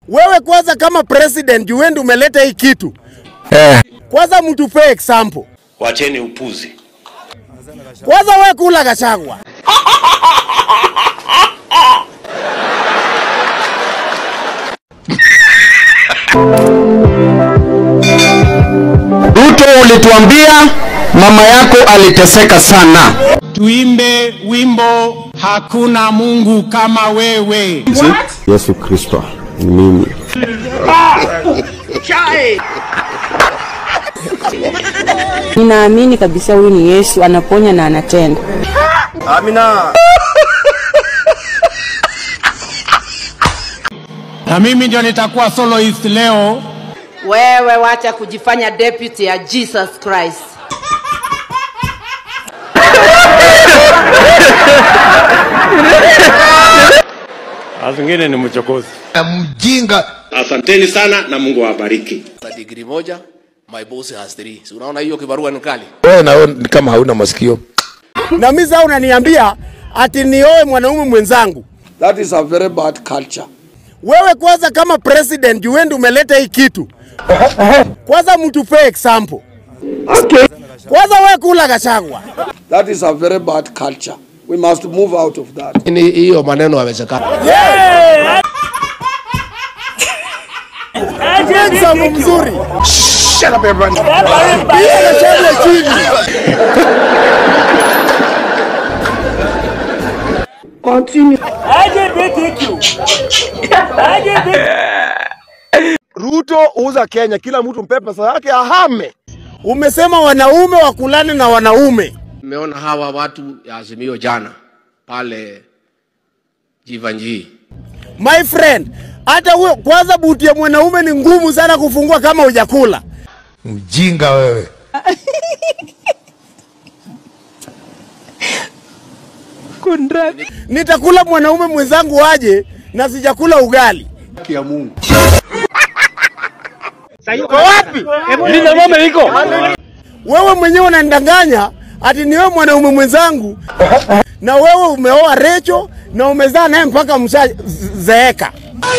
Wewe kwanza kama president juu wewe ndio umeleta hii kitu. Eh. Kwanza mtupee example. Wacheni upuzi. Kwanza wewe kula Gachagua. Ruto, ulituambia mama yako aliteseka sana. Tuimbe wimbo hakuna Mungu kama wewe. Yesu Kristo ni mimi. Ninaamini kabisa huyu ni Yesu, anaponya na anatenda. Na mimi ndio nitakuwa soloist leo. Wewe wacha kujifanya deputy ya Jesus Christ. Azingine ni mchokozi. Mjinga. Asanteni sana na Mungu awabariki. na degree moja my boss has three si unaona hiyo kibarua ni kali Wewe na wewe ni kama hauna masikio. Na mimi sasa unaniambia ati nioe mwanaume mwenzangu. That is a very bad culture. Wewe kwanza kama president juu wewe ndio umeleta hii kitu. Kwanza mtupee example. Kwanza wewe kula Gachagua. That is a very bad culture. We must move out of that. Ni hiyo maneno yawezekana Example mzuri. Shut up everybody. Piga Gachagua chini. Ruto uza Kenya, kila mtu mpe pesa yake ahame. Umesema wanaume wakulane na wanaume. nimeona hawa watu ya azimio jana pale jivanjii My friend, hata huyo kwanza buti ya mwanaume ni ngumu sana kufungua kama hujakula. Mjinga wewe. Nitakula mwanaume mwenzangu aje na sijakula ugali. Wewe mwenyewe unanidanganya ati ni wewe mwanaume mwenzangu na wewe umeoa Recho na umezaa naye mpaka mshazeeka.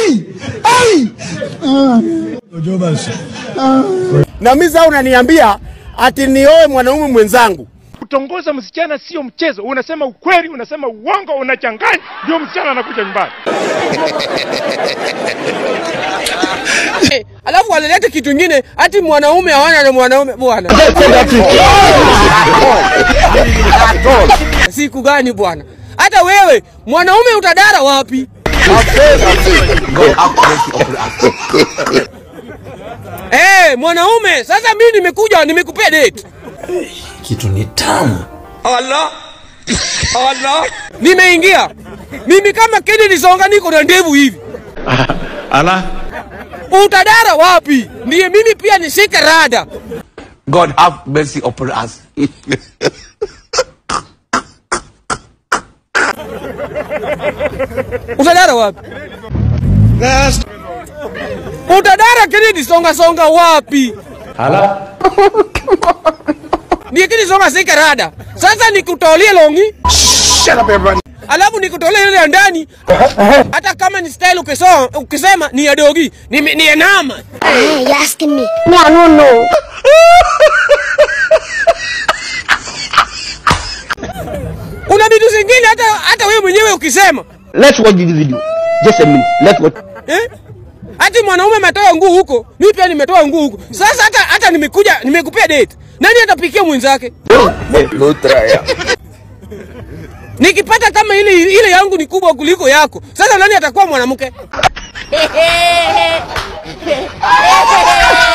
Na mimi sasa unaniambia ati nioe mwanaume mwenzangu. Kutongoza msichana sio mchezo. Unasema ukweli, unasema uongo, unachanganya, ndio msichana anakuja nyumbani. Alafu wanaleta kitu ingine ati mwanaume hawana na mwanaume bwana. Siku gani bwana? Hata wewe mwanaume utadara wapi? Eh, mwanaume sasa mimi nimekuja nimekupea date. Kitu ni tamu. Allah. Allah. Nimeingia. Mimi kama Kennedy Songa niko na ndevu hivi. Ala. Utadara wapi? Ndiye mimi pia nishike rada. God have mercy upon us. Utadara wapi? Utadara Kennedy Songa Songa wapi? Ala. Ndiye Kennedy Songa shike rada. Sasa nikutolie longi, Shut up everybody. alafu nikutolie ile ya ndani. Hata kama ni style ukisema, ukisema ni ya dogi, ni, ni ya nama. Hey, you asking me? Me, I don't know. Kuna vitu zingine hata hata wewe mwenyewe ukisema Let's watch this video. Just a minute. Let's watch. eh? Ati mwanaume ametoa nguu huko, mimi pia nimetoa nguu huko. Sasa hata hata nimekuja nimekupea date. Nani atapikia mwenzake? No try. Nikipata kama ile ile yangu ni kubwa kuliko yako. Sasa nani atakuwa mwanamke?